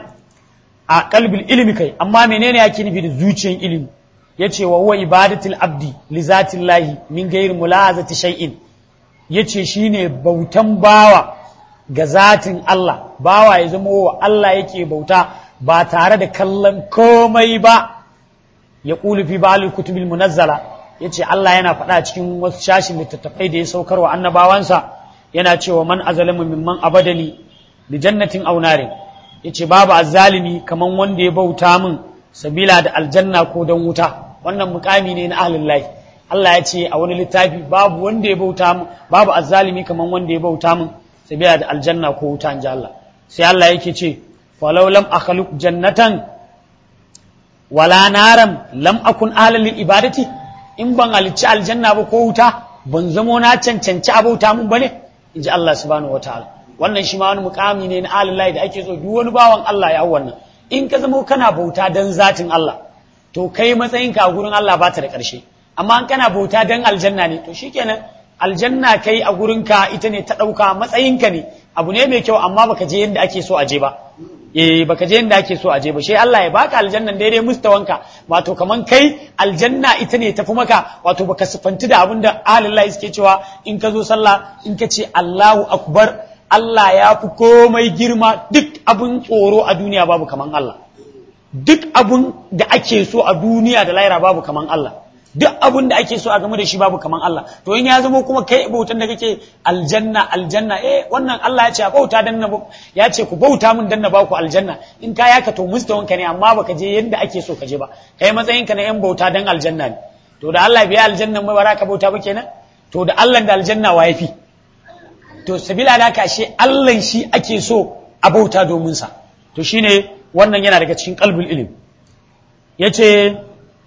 a qalbil ilmi kai amma menene yake nufi da zuciyar ilimi yace wa huwa ibadatul abdi li zatillahi min ghairi mulazati shay'in yace shine bautan bawa ga zatin Allah bawa ya zama wa Allah yake bauta ba tare da kallon komai ba ya ƙulu fi ba'al kutubil munazzala yace Allah yana faɗa cikin wasu shashin littattafai da ya saukar wa annabawansa yana cewa man azalamu mimman abadani li jannatin aw narin yace babu azzalimi kaman wanda ya bauta min sabila da aljanna ko dan wuta wannan mukami ne na ahlul lahi Allah ya ce a wani littafi babu wanda ya bauta min babu azzalimi kaman wanda ya bauta min sabila da aljanna ko wuta in ji Allah sai Allah yake ce falau lam akhluq jannatan wala naram lam akun ahlan ibadati in ban halicci aljanna ba ko wuta ban zamo na cancanci abauta mun bane in ji Allah subhanahu wataala wannan shi ma wani mukami ne na alillahi da ake so duk wani bawan Allah ya wannan in ka zamo kana bauta dan zatin Allah to kai matsayinka a gurin Allah ba ta da ƙarshe amma in kana bauta dan aljanna ne to shikenan aljanna kai a gurinka ita ne ta ɗauka matsayinka ne abu ne mai kyau amma baka je yadda ake so a je ba eh baka je yadda ake so a je ba sai Allah ya baka aljannan daidai mustawanka wato kaman kai aljanna ita ne tafi maka wato baka sifanti da abin da alillahi suke cewa in ka zo sallah in ka ce Allahu akbar Allah ya fi komai girma duk abin tsoro a duniya babu kaman Allah duk abin da ake so a duniya da laira babu kaman Allah duk abin da ake so a game da shi babu kaman Allah to in ya zama kuma kai bautan da kake aljanna aljanna eh wannan Allah ya ce a bauta dan na ya ce ku bauta min dan na ba ku aljanna in ka yaka to mustawanka ne amma baka je yanda ake so ka je ba kai matsayin ka na yan bauta dan aljanna ne to da Allah bai aljanna mai baraka bauta ba kenan to da Allah da aljanna wa yafi to sabila da ka shi Allah shi ake so a bauta domin sa to shine wannan yana daga cikin qalbul ilm yace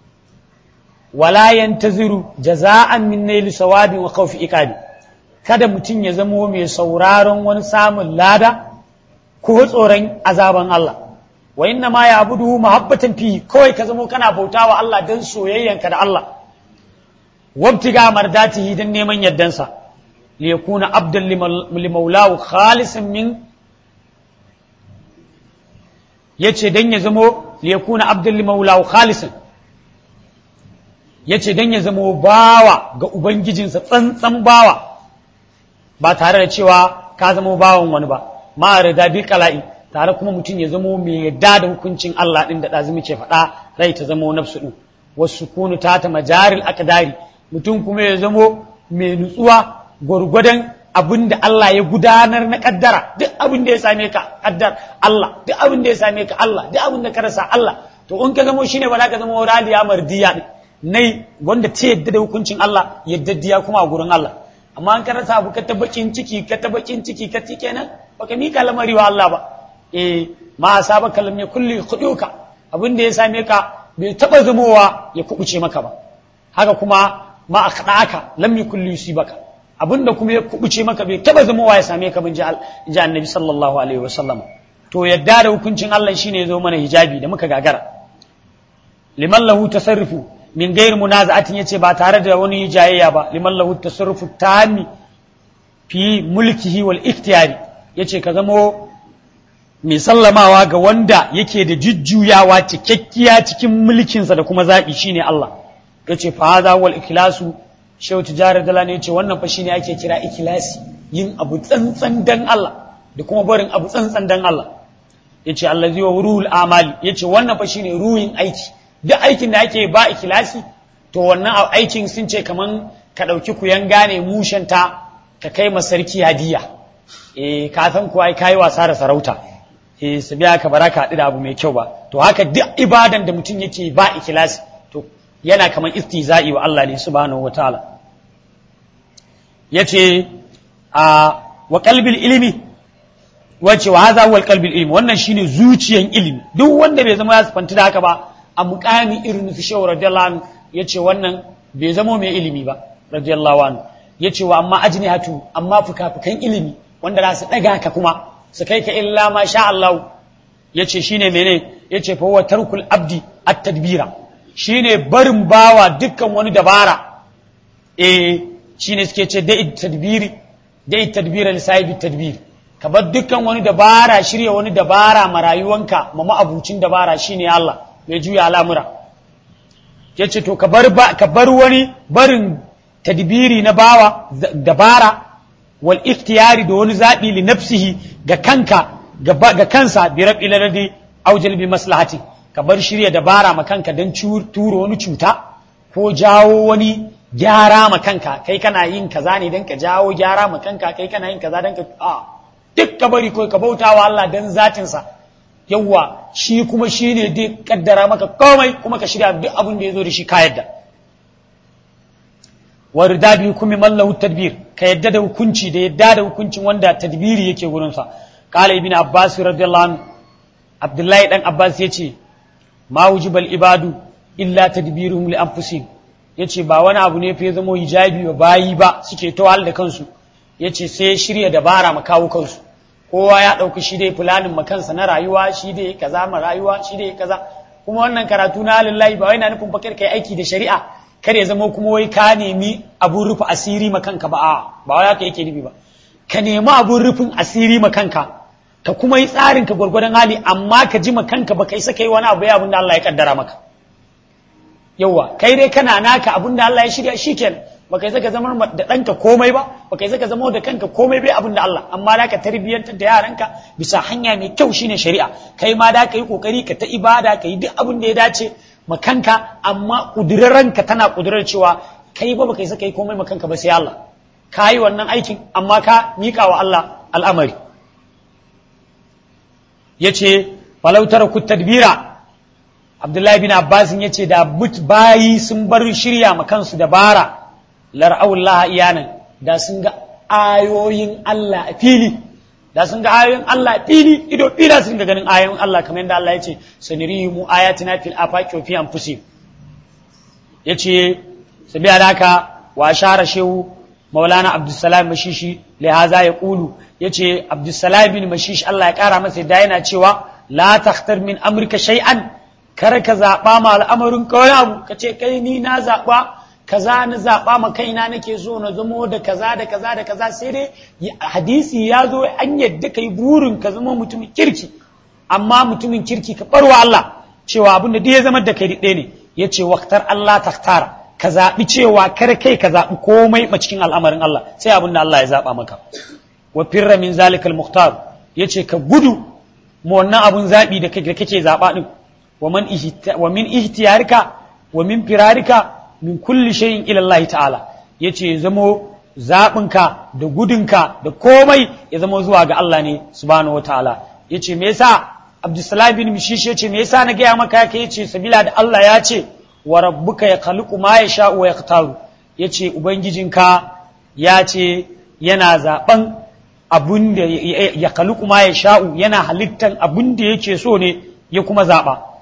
wala yantaziru jaza'an min naili sawabin wa khawfi iqabi kada mutum ya zamo mai sauraron wani samun lada ko tsoron azaban Allah wa inna ma ya'budu mahabbatan fi kawai ka zamo kana bautawa Allah dan soyayyanka da Allah wabtiga mardatihi dan neman yaddansa li yakuna abdan li maulahu khalisan min yace dan ya zamo li yakuna abdan li maulahu khalisan ya ce don ya zamo bawa ga Ubangijinsa tsantsan bawa ba tare da cewa ka zamo bawan wani ba ma rida bil kala'i tare kuma mutum ya zamo mai yadda da hukuncin Allah din da ɗazumi ke faɗa rai ta zamo nafsu ɗin wasu kunu ta ta majaril akadari mutum kuma ya zamo mai nutsuwa gwargwadon abin da Allah ya gudanar na kaddara duk abin da ya same ka kaddar Allah duk abin da ya same ka Allah duk abin da ka rasa Allah to in ka zamo shine ba za ka zamo raliya mardiya din nai wanda ta yadda da hukuncin Allah yaddadiya kuma a gurin Allah amma an karasa abu ka ta bakin ciki ka ta bakin ciki ka ti kenan baka mika lamari wa Allah ba eh ma asaba kalam ya kulli khuduka abin da ya same ka bai taba zamowa ya kubuce maka ba haka kuma ma aka lam yakul yusibaka abinda kuma ya kubuce maka bai taba zamowa ya same ka bin ji annabi sallallahu alaihi wasallam to yadda da hukuncin Allah shine ya zo mana hijabi da muka gagara liman lahu tasarrufu min gair munaza'atin yace ba tare da wani jayayya ba liman lahu tasarrufu tami fi mulkihi wal ikhtiyari yace ka zamo mai sallamawa ga wanda yake da jujjuyawa cikakkiya cikin mulkinsa da kuma zaɓi shine Allah yace fa hadha wal ikhlasu shehu tijarar dala ne yace wannan fa shine ake kira ikhlasi yin abu tsantsan dan Allah da kuma barin abu tsantsan dan Allah yace allazi wa ruhul amali yace wannan fa shine ruhin aiki duk aikin da ake ba ikhlasi to wannan aikin sun ce kaman ka ɗauki kuyan gane mushanta ka kai ma sarki hadiya eh ka san kuwa ai kai wasa da sarauta eh su biya ka baraka haɗu da abu mai kyau ba to haka duk ibadan da mutum yake ba ikhlasi to yana kaman istihza'i wa Allah ne subhanahu wataala yace a wa qalbil ilmi wace wa hadha huwa qalbil ilmi wannan shine zuciyan ilimi duk wanda bai zama ya sifanta da haka ba a muqami irin su shehu radiyallahu anhu yace wannan bai zama mai ilimi ba radiyallahu anhu yace wa amma ajnihatu amma fukafukan ilimi wanda za su daga ka kuma su kai ka illa ma sha Allah yace shine mene yace fa huwa tarkul abdi at-tadbira shine barin bawa dukkan wani dabara eh shine suke ce da tadbiri da tadbira li sahibi tadbir ka bar dukkan wani dabara shirya wani dabara ma rayuwanka ma ma'abucin dabara shine Allah mai juya al'amura yace to ka bar ba ka bar wani barin tadbiri na bawa dabara wal ikhtiyari da wani zabi li nafsihi ga kanka ga kansa bi rabi ladadi aw jalbi maslahati ka bar shirya dabara ma kanka dan turo wani cuta ko jawo wani gyara ma kanka kai kana yin kaza ne dan ka jawo gyara ma kanka kai kana yin kaza dan ka a duk ka bari ko ka bautawa Allah dan zatinsa yawwa shi kuma shi ne dai kaddara maka komai kuma ka shirya duk abin da ya zo da shi ka yadda wa rida bi hukumi mallahu tadbir ka yadda da hukunci da yadda da hukuncin wanda tadbiri yake gurin sa qala ibn abbas radiyallahu anhu abdullahi dan abbas yace ma wujibal ibadu illa tadbiruhum li anfusihim yace ba wani abu ne fa zama hijabi wa bayi ba suke tawal da kansu yace sai shirya dabara ma kawo kansu kowa ya ɗauki shi dai fulanin makansa na rayuwa shi dai kaza ma rayuwa shi dai kaza kuma wannan karatu na lillahi ba wai na nufin fakir kai aiki da shari'a kar ya zama kuma wai ka nemi abun rufe asiri ma kanka ba a ba wai haka yake nufi ba ka nemi abun rufin asiri ma kanka ka kuma yi tsarin ka gwargwadon hali amma ka ji ma kanka ba kai saka yi wani abu ya abin da Allah ya kaddara maka yawa kai dai kana naka abin da Allah ya shirya shikenan baka yi saka zama da ɗanka komai ba baka yi saka zama da kanka komai bai abin da Allah amma da ka tarbiyyantar da yaranka bisa hanya mai kyau shine shari'a kai ma da ka yi kokari ka ta ibada ka yi duk abin da ya dace ma kanka amma ka tana kudurar cewa kai ba baka yi saka yi komai ma kanka ba sai Allah ka yi wannan aikin amma ka miƙa wa Allah al'amari yace falautar ku tadbira Abdullahi bin Abbas yace da bayi sun bar shirya ma kansu dabara lar'aullaha iyanan da sun ga ayoyin Allah a fili da sun ga ayoyin Allah a fili ido fila sun ga ganin ayoyin Allah kamar yadda Allah ya ce sanirihimu ayatina fil afaqi wa fi anfusihim yace sabiya haka wa shara shehu maulana abdussalam mashishi li haza ya qulu yace abdussalam bin mashish Allah ya kara masa da yana cewa la takhtar min amrika shay'an kar ka zaba ma al'amarin kawai abu kace kai ni na zaba kaza na zaɓa ma kaina nake so na zamo da kaza da kaza da kaza sai dai hadisi ya zo an yadda kai burin ka zama mutumin kirki amma mutumin kirki ka barwa Allah cewa abin da ya zama da kai ɗaya ne ya ce waktar Allah taktara ka zaɓi cewa kar kai ka zaɓi komai a cikin al'amarin Allah sai abin da Allah ya zaɓa maka wa firra min zalikal muhtar ya ce ka gudu ma wannan abun zaɓi da kake zaɓa ɗin wa min ihtiyarika wa min firarika min kulli shay'in ila Allah ta'ala yace zamo zabinka da gudunka da komai ya zama zuwa ga Allah ne subhanahu wataala yace me yasa Abdussalam bin Mishish yace me yasa na gaya maka yake yace sabila da Allah ya ce wa rabbuka yakhluqu ma yasha'u wa yaqtaru yace ubangijinka ya ce yana zaben abun da ya khluqu ma yasha'u yana halittan abun da yake so ne ya kuma zaba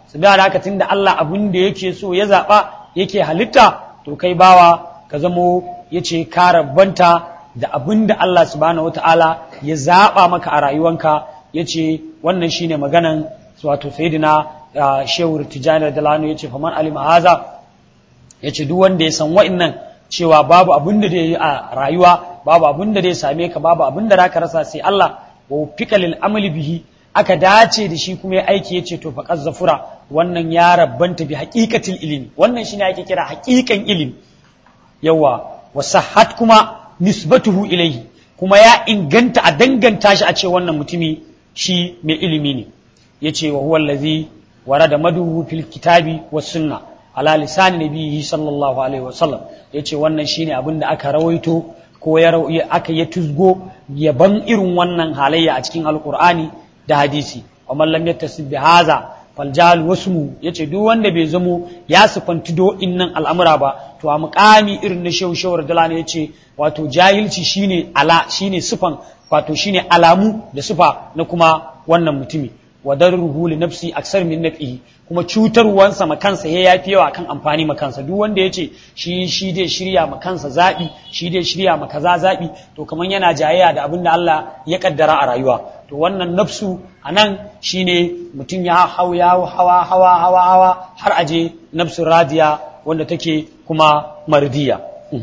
su da haka tunda Allah abin da yake so ya zaba yake halitta to kai bawa ka zamo yace ka rabbanta da abin da Allah subhanahu wataala ya zaba maka a rayuwanka yace wannan shine maganan wato sayyidina shehu tijani da lanu yace faman alima haza yace duk wanda ya san wa'annan cewa babu abin da zai yi a rayuwa babu abin da zai same ka babu abin da zaka rasa sai Allah wa fika lil amali bihi aka dace da shi kuma ya aiki yace to faqaz zafura wannan ya rabbanta bi haqiqatil ilmi wannan shine ake kira haqiqan ilimi yawa wa sahhat kuma nisbatuhu ilayhi kuma ya inganta a danganta shi a ce wannan mutumi shi mai ilimi ne yace wa huwa allazi warada maduhu fil kitabi was sunna ala lisan nabiyhi sallallahu alaihi wasallam yace wannan shine abin da aka rawaito ko ya aka ya tuzgo yaban irin wannan halayya a cikin alqur'ani da hadisi wa man lam yattasib bi hadha fal jahl wasmu yace duk wanda bai zamo ya sifanti do innan al'amura ba to a muqami irin na shehu shehu radalani yace wato jahilci shine ala shine sifan wato shine alamu da sifa na kuma wannan mutumi wa darruhu li nafsi aksar min nafihi kuma cutarwansa ma kansa ya yafi yawa kan amfani ma kansa duk wanda yace shi shi dai shirya ma kansa zabi shi dai shirya ma kaza zabi to kaman yana jayayya da abin da Allah ya kaddara a rayuwa to wannan nafsu anan shine mutum ya hau ya hawa hawa hawa hawa har aje nafsu radiya wanda take kuma mardiya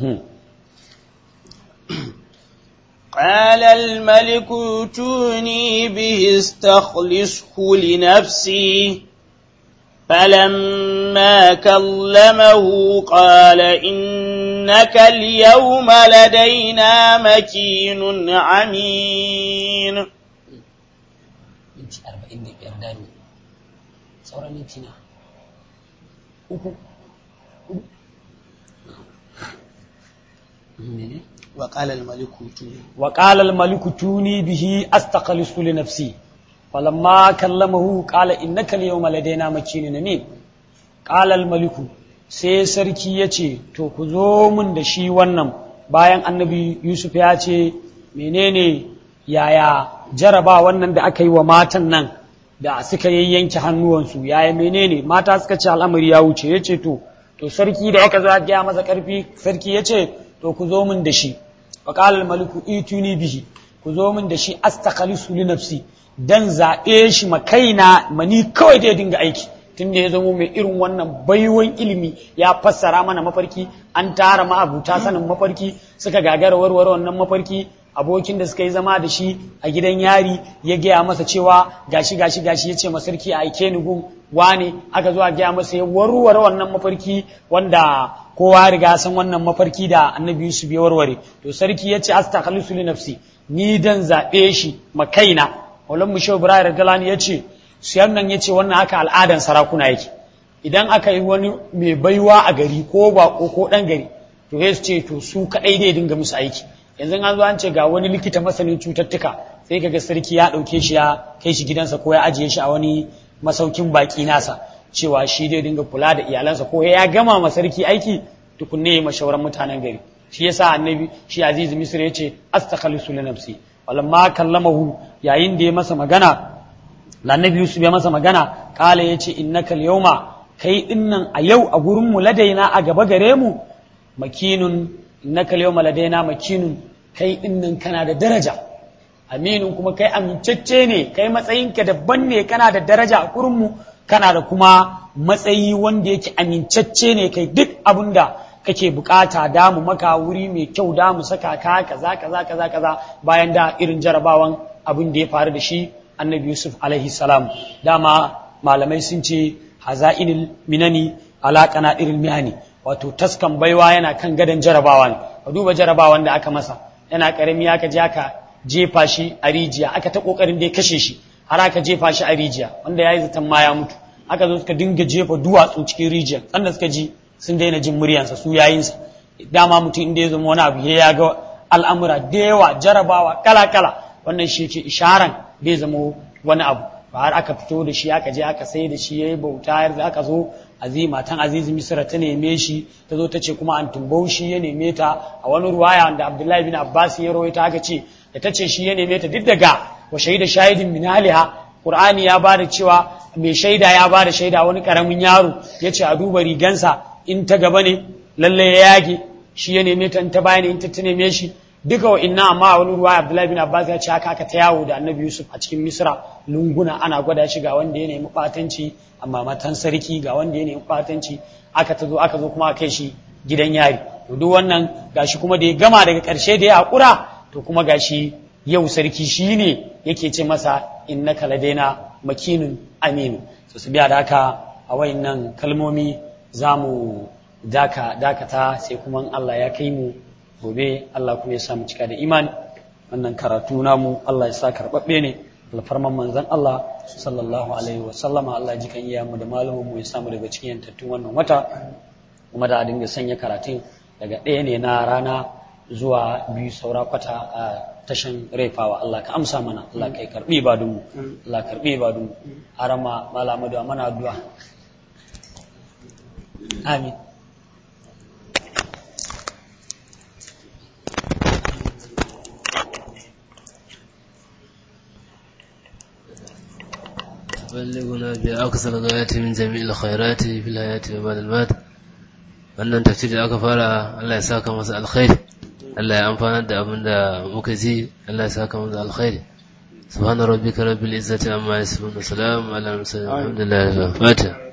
قال الملك ائتوني به استخلصه لنفسي فلما كلمه قال إنك اليوم لدينا مكين عمين وقال الملك ائتوني وقال الملك توني به استخلص لنفسي فلما كلمه قال انك اليوم لدينا مكين امين قال الملك sai sarki ya ce to ku zo mun da shi wannan bayan annabi yusuf ya ce menene yaya jaraba wannan da aka yi wa matan nan da suka yayyanke hannuwansu yaya menene mata suka ce al'amari ya wuce ya ce to to sarki da aka zo ya gaya masa karfi sarki ya ce to ku zo min da shi faƙal maliku ituni bihi ku zo min da shi astakhalisu li nafsi dan zaɓe shi ma kaina mani kawai da ya dinga aiki tun da ya zamo mai irin wannan baiwan ilimi ya fassara mana mafarki an tara ma'abuta sanin mafarki suka gagara warware wannan mafarki abokin da suka yi zama da shi a gidan yari ya gaya masa cewa gashi gashi gashi ya ce masarki a aike ni gun wane aka zo a gaya masa ya warware wannan mafarki wanda kowa riga san wannan mafarki da annabi Yusuf ya warware to sarki ya ce astakhlisu li nafsi ni dan zabe shi makaina Maulan Mushaw Ibrahim Radalani ya ce siyan nan ya ce wannan haka al'adan sarakuna yake idan aka yi wani mai baiwa a gari ko bako ko dan gari to ya ce to su kadai dai dinga musu aiki yanzu an zo an ce ga wani likita masanin cututtuka sai kaga sarki ya dauke shi ya kai shi gidansa ko ya ajiye shi a wani masaukin baki nasa cewa shi dai dinga kula da iyalansa ko ya gama ma sarki aiki tukunne ya mashauran mutanen gari shi yasa annabi shi aziz misr ya ce astakhlisu li nafsi walamma kallamahu yayin da ya masa magana annabi yusuf ya masa magana kala ya ce innaka al-yawma kai dinnan a yau a gurin mu ladaina a gaba gare mu makinun innaka al-yawma ladaina makinun kai dinnan kana da daraja aminin kuma kai amincacce ne kai matsayinka daban ne kana da daraja a gurin mu kana da kuma matsayi wanda yake amincacce ne kai duk abin da kake bukata damu maka wuri mai kyau damu saka ka kaza kaza kaza kaza bayan da irin jarabawan abin da ya faru da shi annabi yusuf alaihi salam dama malamai sun ce haza'inil minani alaƙana irin mihani wato taskan baiwa yana kan gadon jarabawa ne ka duba jarabawan da aka masa yana karami aka je aka jefa shi a rijiya aka ta kokarin da ya kashe shi har aka jefa shi a rijiya wanda yayi zaton ma ya mutu aka zo suka dinga jefa duwatsu cikin rijiya sanda suka ji sun daina jin muryansa su yayinsa dama mutum inda ya zama wani abu ya ga al'amura da yawa jarabawa kala kala wannan shi ke isharan bai zama wani abu ba har aka fito da shi aka je aka sai da shi yayi bauta yanzu aka zo aziz matan aziz misra ta neme shi ta zo ta ce kuma an tumbau shi ya neme ta a wani ruwaya da abdullahi bin abbas ya rawaita aka ce da ta ce shi ya neme ta duk daga wa shaida shahidin min aliha Qur'ani ya bada cewa mai shaida ya bada shaida wani karamin yaro yace a duba rigansa in ta gaba ne lalle ya yage shi ya neme ta in ta baya ne in ta ta neme shi duka wa inna amma a wani ruwa Abdullahi bin Abbas ya ce haka aka ta yawo da Annabi Yusuf a cikin Misra lunguna ana gwada shi ga wanda ya nemi fatanci amma matan sarki ga wanda ya nemi fatanci aka ta zo aka zo kuma kai shi gidan yari to duk wannan gashi kuma da ya gama daga ƙarshe da ya haƙura to kuma gashi yau sarki shi ne yake ce masa innaka ladaina makinun aminu so su biya da haka a wayannan kalmomi za mu daka dakata sai kuma in Allah ya kai mu gobe Allah kuma ya sa mu cika da imani wannan karatu namu Allah ya sa karɓaɓɓe ne alfarman manzon Allah sallallahu alaihi wa sallama Allah ji kan iyamu da malamin mu ya samu daga cikin yantattun wannan wata kuma da a dinga sanya karatun daga ɗaya ne na rana zuwa biyu saura kwata a tashan raifawa Allah ka amsa mana Allah ka karbi ibadunmu Allah karbi ibadunmu arama malamu da mana addu'a amin بلغنا بأقصى الغايات من جميع الخيرات في الحياة وبعد المات wannan tafsiri da aka fara Allah ya saka masa alkhairi Allah ya amfana da abin da muka ji Allah ya saka masa alkhairi subhana rabbika rabbil izzati amma yasifun wa salamun ala al mursalin alhamdulillahi rabbil alamin